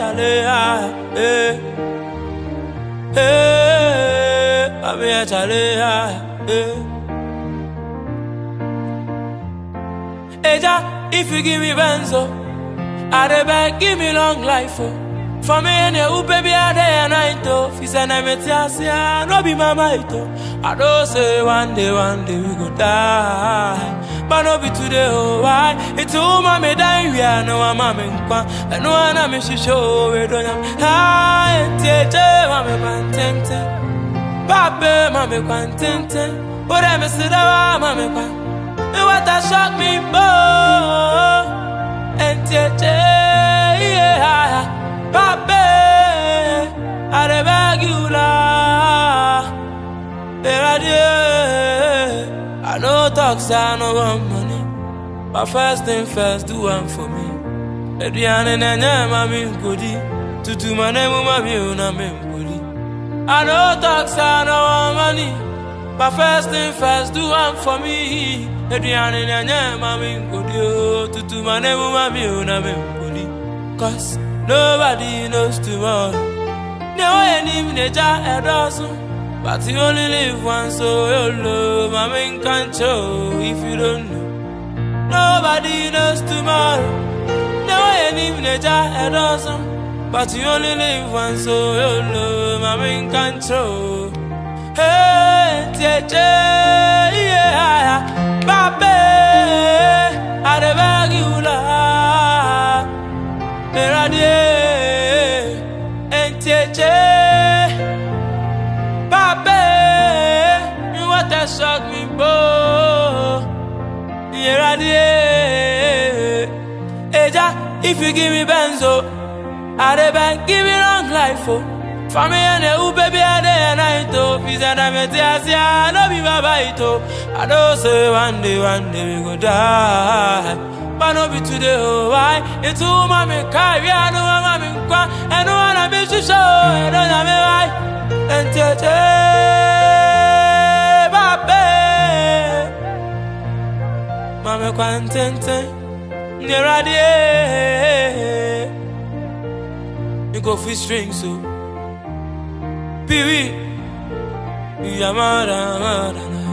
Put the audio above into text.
chale ah, eh. Eh, mami ya chale ah, eh. Eja, if you give me benzo, I dey beg, give me long life, oh. For me and you, baby, I day and night, oh. If you send me tiasia, no be my might, oh. I don't say one day, one day we go die. But no be today, oh, why? It's all mommy die, we are no mamma in kwa. And no one I'm show, we don't have. Hi, and teacher, mammy, quantente. Pape, mammy, quantente. But I'm a sidawa, mammy, quantente. And what a shock me, boy. And teacher, yeah. Pape, I dey beg you, la. I know talks, I know want money. But first thing first, do one for me. Adriana Nanya, mami, goody. Tutu, my name, mami, una, memboli. I know talks, I know want money. But first thing first, do one for me. Adriana Nanya, mami, goody. Tutu, my name, mami, una, memboli. Cause nobody knows tomorrow. No, any minute, I doesn't. But you only live once, so your love, I mean, can't show if you don't know. Nobody knows tomorrow. No, any minute, I doesn't. But you only live once, so your love, I mean, can't show. Hey, teacher, yeah, Babe, I dey beg you, la. Meradie, and teacher. Pape, you want to shock me, bo. Here I Eja, if you give me benzo, I dey beg, give me long life, oh. For me and you, baby, I day and night, oh. If you said I'm a tear, I know be my bite, oh. I don't say one day, one day we go die. But no be today, oh, why? It's all mommy carry, I know I'm mommy, and no one I be to show, I don't know me why. And tete, babe, mame kwantente, neradie. You go fish strings, so. Piwi, you are mad, mad,